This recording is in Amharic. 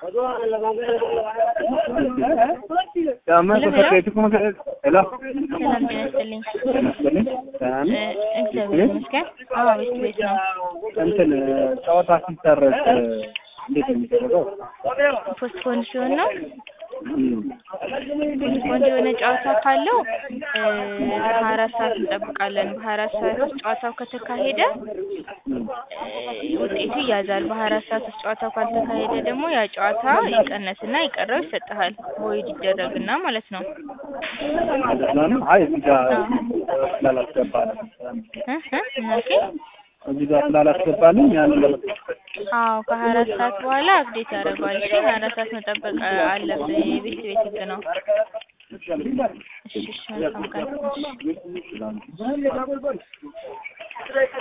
ሰላም ሰላም ጤና ይስጥልኝ። ሰላም እ እግዚአብሔር ይመስገን። አዎ ቤት ቤት ነው። እንትን ጨዋታ ሲሰረዝ እንዴት ነው የሚደረገው? ፖስት ፖንድ ሲሆን ነው። እም፣ ፖስት ፖንድ የሆነ ጨዋታ ካለው ሀያ አራት ሰዓት እንጠብቃለን። በሀያ አራት ሰዓት ውስጥ ጨዋታው ከተካሄደ እ ውጤቱ ይያዛል። በሀያ አራት ሰዓት ውስጥ ጨዋታው ካልተካሄደ ደግሞ ያ ጨዋታ ይቀነስና የቀረው ይሰጥሃል። ቦይድ ይደረግና ማለት ነው። እንደዛ ነው። አይ እዚህ ጋር ስላላስገባልኝ እ እ ምን አልከኝ? እዚህ ጋር ስላላስገባልኝ ያንን ለመጠቀም አዎ ከሀያ አራት ሰዓት በኋላ አፕዴት ያደርገዋል። እሺ ሀያ አራት ሰዓት መጠበቅ አለብህ። የቤት ቤት ህግ ነው። እሺ እሺ መልካም ቀን። እሺ